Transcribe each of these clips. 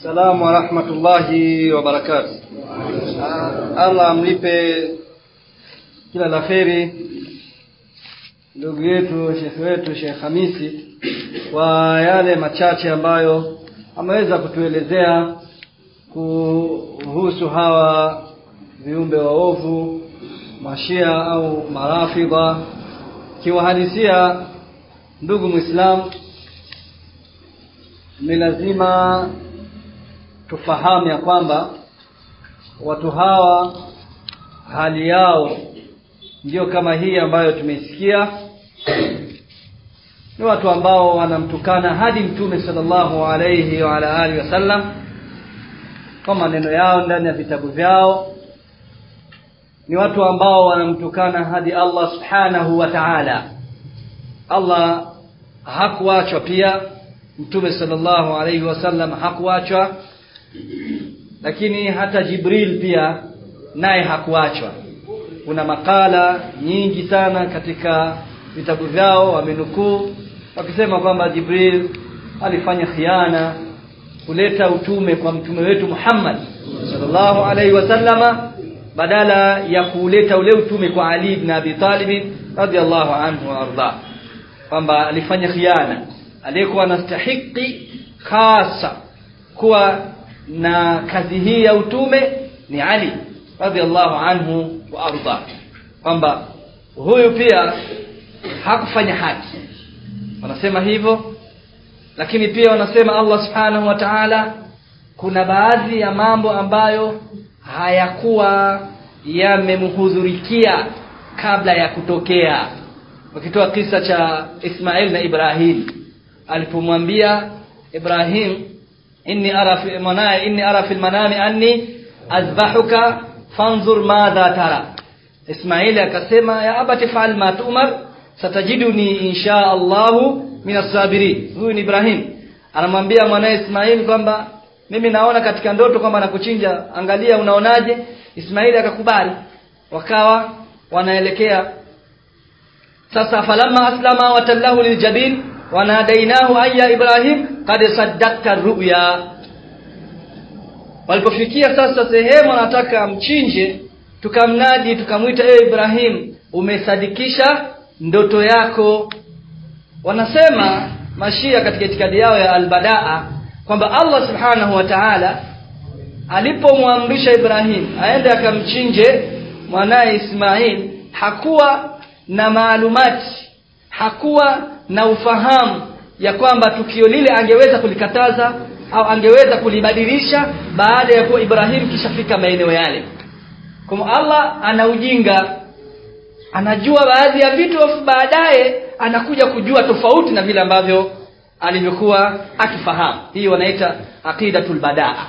Salamu wa rahmatullahi wa barakatuh. Allah amlipe kila la kheri ndugu yetu shekhe wetu Sheikh Hamisi kwa yale machache ambayo ameweza kutuelezea kuhusu hawa viumbe waovu mashia au marafidha kiwahalisia ndugu Muislam ni lazima tufahamu ya kwamba watu hawa hali yao ndiyo kama hii ambayo tumeisikia ni watu ambao wanamtukana hadi mtume sallallahu alayhi wa ala alihi wasallam kwa maneno yao ndani ya vitabu vyao ni watu ambao wanamtukana hadi Allah subhanahu wa ta'ala Allah hakuachwa pia mtume sallallahu alayhi wasallam hakuachwa lakini hata Jibril pia naye hakuachwa kuna makala nyingi sana katika vitabu vyao wamenukuu wakisema kwamba Jibril alifanya khiana kuleta utume kwa mtume wetu Muhammad sallallahu alaihi wasallama badala ya kuleta ule utume kwa Ali ibn Abi Talib radhiallahu anhu warda kwamba alifanya khiana aliyekuwa anastahiki hasa kuwa na kazi hii ya utume ni Ali radhiallahu anhu wa arda kwamba huyu pia hakufanya haki wanasema hivyo lakini pia wanasema Allah subhanahu wa ta'ala kuna baadhi ya mambo ambayo hayakuwa yamemhudhurikia kabla ya kutokea wakitoa kisa cha Ismail na Ibrahim alipomwambia Ibrahim inni ara fi manaya inni ara fil manami anni azbahuka fanzur madha tara Ismaili akasema ya abati fa'al ma tu'mar satajiduni insha Allahu min as-sabirin huyu ni Ibrahim anamwambia mwanae Ismaili kwamba mimi naona katika ndoto kwamba nakuchinja angalia unaonaje Ismaili akakubali wakawa wanaelekea sasa falamma aslama watallahu liljabin wanadainahu ayya ibrahim qad saddaqta ru'ya walipofikia sasa sehemu anataka mchinje tukamnadi tukamwita ewe Ibrahim umesadikisha ndoto yako wanasema mashia katika itikadi yao ya albadaa kwamba Allah subhanahu wa ta'ala alipomwamrisha Ibrahim aende akamchinje mwanaye Ismail hakuwa na maalumati hakuwa na ufahamu ya kwamba tukio lile angeweza kulikataza au angeweza kulibadilisha baada ya kuwa Ibrahim kishafika maeneo yale kwa Allah ana ujinga anajua baadhi ya vitu baadaye anakuja kujua tofauti na vile ambavyo alivyokuwa akifahamu hii wanaita aqidatul badaa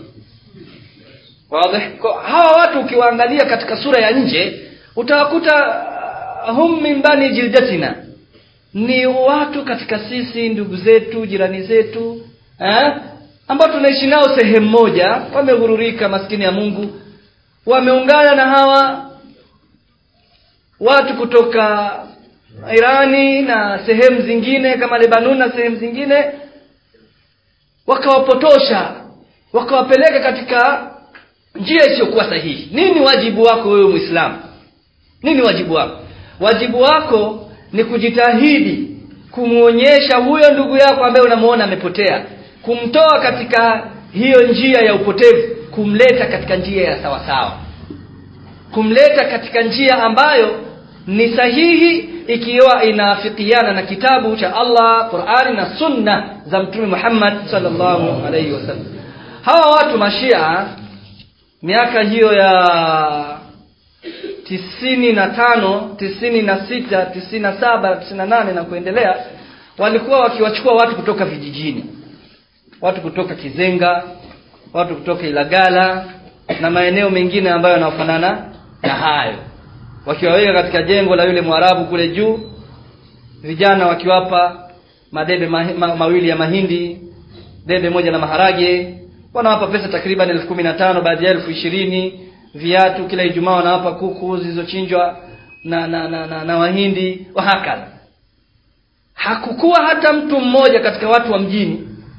wazi hawa watu ukiwaangalia katika sura ya nje utawakuta hum min bani jildatina ni watu katika sisi ndugu zetu jirani zetu eh ambao tunaishi nao sehemu moja wameghururika maskini ya Mungu wameungana na hawa watu kutoka Irani na sehemu zingine kama Lebanon na sehemu zingine wakawapotosha wakawapeleka katika njia isiyokuwa sahihi nini wajibu wako wewe Muislamu nini wajibu wako wajibu wako ni kujitahidi kumuonyesha huyo ndugu yako ambaye unamuona amepotea kumtoa katika hiyo njia ya upotevu kumleta katika njia ya sawa sawa kumleta katika njia ambayo ni sahihi ikiwa inaafikiana na kitabu cha Allah Qur'ani na sunna za mtume Muhammad sallallahu alaihi wasallam hawa watu mashia miaka hiyo ya tisini na tano tisini na sita tisini na saba tisini na nane na kuendelea walikuwa wakiwachukua watu kutoka vijijini watu kutoka Kizenga watu kutoka Ilagala na maeneo mengine ambayo yanafanana na hayo wakiwaweka katika jengo la yule Mwarabu kule juu vijana wakiwapa madebe ma, ma, mawili ya mahindi debe moja la maharage wanawapa pesa takriban elfu kumi na tano baadhi ya elfu ishirini viatu kila Ijumaa wanawapa kuku zilizochinjwa na na, na, na, na wahindi wahakadha hakukuwa hata mtu mmoja katika watu wa mjini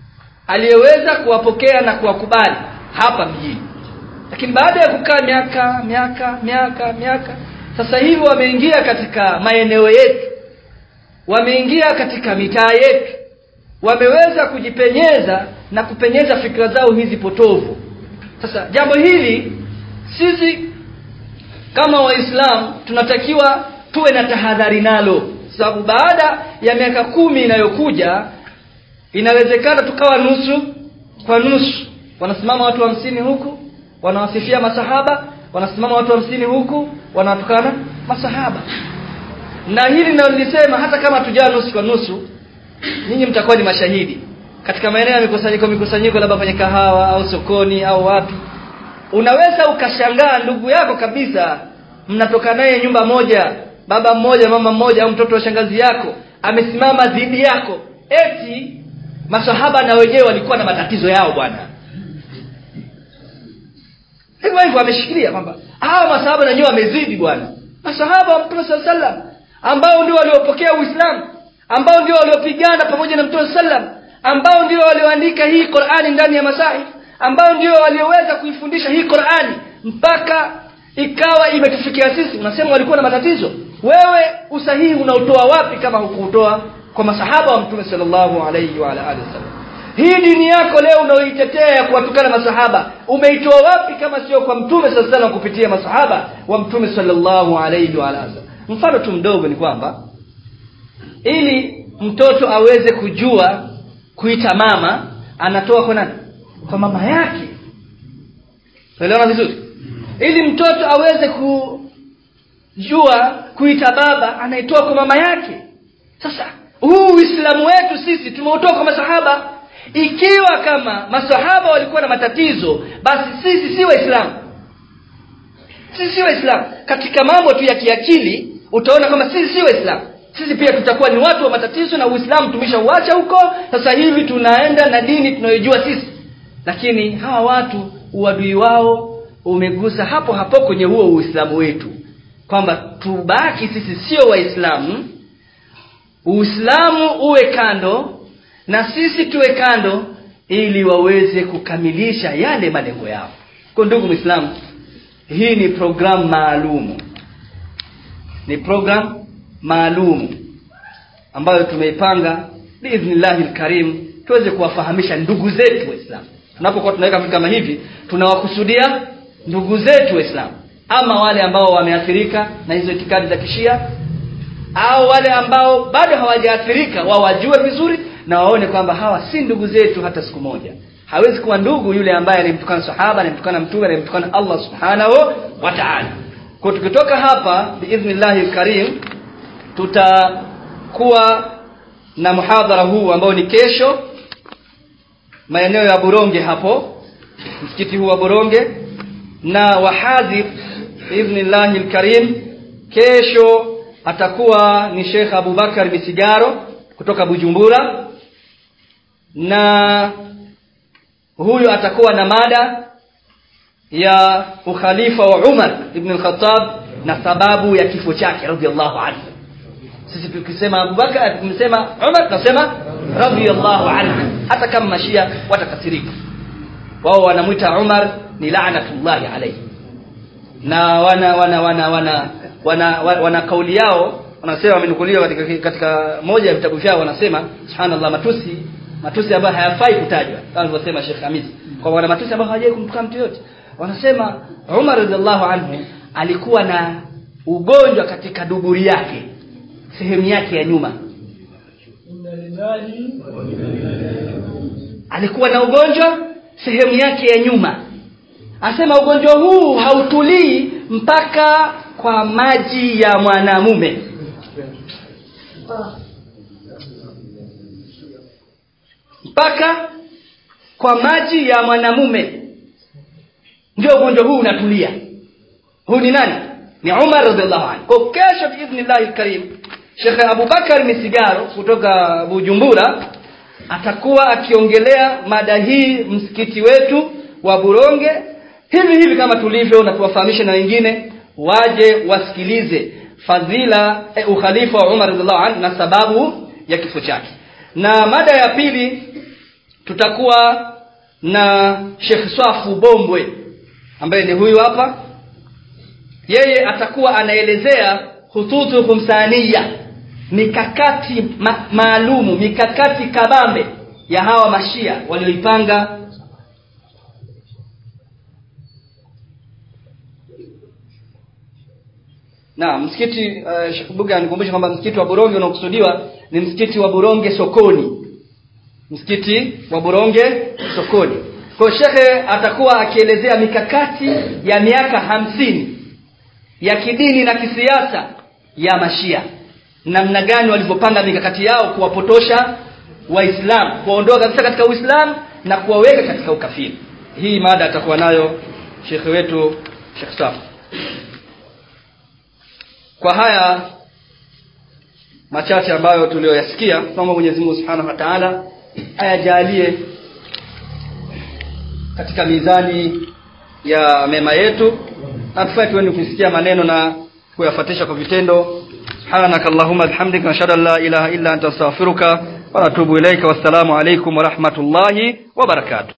aliyeweza kuwapokea na kuwakubali hapa mjini lakini baada ya kukaa miaka miaka miaka miaka sasa hivi wameingia katika maeneo yetu wameingia katika mitaa yetu wameweza kujipenyeza na kupenyeza fikra zao hizi potovu sasa jambo hili sisi kama waislamu tunatakiwa tuwe na tahadhari nalo sababu baada ya miaka kumi inayokuja inawezekana tukawa nusu kwa nusu wanasimama watu hamsini huku wanawasifia masahaba wanasimama watu hamsini huku wanawatukana masahaba na hili nalolisema hata kama tujaa nusu kwa nusu nyinyi mtakuwa ni mashahidi katika maeneo ya mikusanyiko mikusanyiko labda kwenye kahawa au sokoni au watu unaweza ukashangaa ndugu yako kabisa mnatoka naye nyumba moja baba mmoja mama mmoja au mtoto wa shangazi yako amesimama dhidi yako eti masahaba na wenyewe walikuwa na matatizo yao bwana hivyo hivyo ameshikilia kwamba hawa masahaba na wenyewe wamezidi bwana masahaba wa mtume saa sallam ambao ndio waliopokea uislamu ambao ndio waliopigana pamoja na mtume sallam ambao ndio walioandika hii qurani ndani ya masahif ambao ndio walioweza kuifundisha hii qurani mpaka ikawa imetufikia sisi unasema walikuwa na matatizo wewe usahihi unaotoa wapi kama hukuutoa kwa masahaba wa mtume sallallahu alayhi wa alihi wasallam hii dini yako leo unaoitetea ya kuwatukana masahaba umeitoa wapi kama sio kwa mtume sallallahu alayhi kupitia masahaba wa mtume sallallahu alayhi wa alihi wasallam mfano tu mdogo ni kwamba ili mtoto aweze kujua kuita mama anatoa kwa nani kwa mama yake unaelewana vizuri ili mtoto aweze kujua kuita baba anaitoa kwa mama yake sasa huu uislamu wetu sisi tumeutoa kwa masahaba ikiwa kama masahaba walikuwa na matatizo basi sisi si waislamu sisi si waislamu katika mambo tu ya kiakili utaona kama sisi si waislamu sisi pia tutakuwa ni watu wa matatizo na uislamu tumeshauacha huko sasa hivi tunaenda na dini tunayojua sisi lakini hawa watu uadui wao umegusa hapo hapo kwenye huo uislamu wetu kwamba tubaki sisi sio waislamu uislamu uwe kando na sisi tuwe kando ili waweze kukamilisha yale malengo yao kwa ndugu mwislamu hii ni programu maalumu ni programu maalumu ambayo tumeipanga biidhnillahi lkarim tuweze kuwafahamisha ndugu zetu waislamu tunapokuwa tunaweka vitu kama hivi tunawakusudia ndugu zetu waislamu ama wale ambao wameathirika na hizo itikadi za kishia au wale ambao bado hawajaathirika wao wajue vizuri na waone kwamba hawa si ndugu zetu hata siku moja hawezi kuwa ndugu yule ambaye anayemtukana sahaba anayemtukana mtume anayemtukana allah subhanahu wa taala kwa tukitoka hapa biidhnillahi lkarim tutakuwa na muhadhara huu ambao ni kesho maeneo ya buronge hapo msikiti huu wa buronge na wahadhir biidhnillahi lkarim kesho atakuwa ni shekh abubakar misigaro kutoka bujumbura na huyu atakuwa na mada ya ukhalifa wa umar ibn al-khattab na sababu ya kifo chake radhiallahu anhu sisi tukisema abubakar tukisema umar tunasema radhiallahu anhu hata kama mashia watakasirika wao wanamwita umar ni laanatullahi alayhi na wana wana wana wana wana, wana, wana kauli yao wanasema wamenukuliwa katika, katika moja ya vitabu vyao wanasema subhanallah matusi matusi ambayo hayafai kutajwa kama alivyosema Sheikh Hamis kwa wana matusi ambayo hawajai kumtukana mtu yote wanasema Umar radhiallahu anhu alikuwa na ugonjwa katika duburi yake sehemu yake ya nyuma alikuwa na ugonjwa sehemu yake ya nyuma anasema ugonjwa huu hautulii mpaka kwa maji ya mwanamume mpaka kwa maji ya mwanamume ndio ugonjwa huu unatulia huu ni nani ni umar radiallahu anhu kwa kesho biidhnillahi lkarim shekhe abubakar misigaro kutoka bujumbura atakuwa akiongelea mada hii msikiti wetu wa buronge hivi hivi kama tulivyo na tuwafahamishe na wengine waje wasikilize fadhila eh, ukhalifa wa umar radiallahu anhu na sababu ya kifo chake na mada ya pili tutakuwa na Sheikh Swafu Bombwe ambaye ni huyu hapa yeye atakuwa anaelezea hututu khumsaniya mikakati ma maalumu mikakati kabambe ya hawa mashia walioipanga na msikiti uh, Sheikh Buga anikumbusha kwamba msikiti wa Buronge unaokusudiwa ni msikiti wa Buronge sokoni msikiti wa Buronge sokoni kwa shekhe atakuwa akielezea mikakati ya miaka hamsini ya kidini na kisiasa ya mashia namna gani walivyopanga mikakati yao kuwapotosha waislamu kuwaondoa kabisa katika uislamu na kuwaweka katika ukafiri hii mada atakuwa nayo shekhe wetu Sheikh Safu kwa haya machache ambayo tuliyoyasikia tunaomba Mwenyezi Mungu Subhanahu wa Ta'ala ayajalie katika mizani ya mema yetu na tufanye tuwe kusikia maneno na kuyafuatisha kwa vitendo subhanaka allahumma bihamdika nashhadu an la ilaha illa anta astaghfiruka wa natubu ilaika wassalamu alaykum wa rahmatullahi wa barakatuh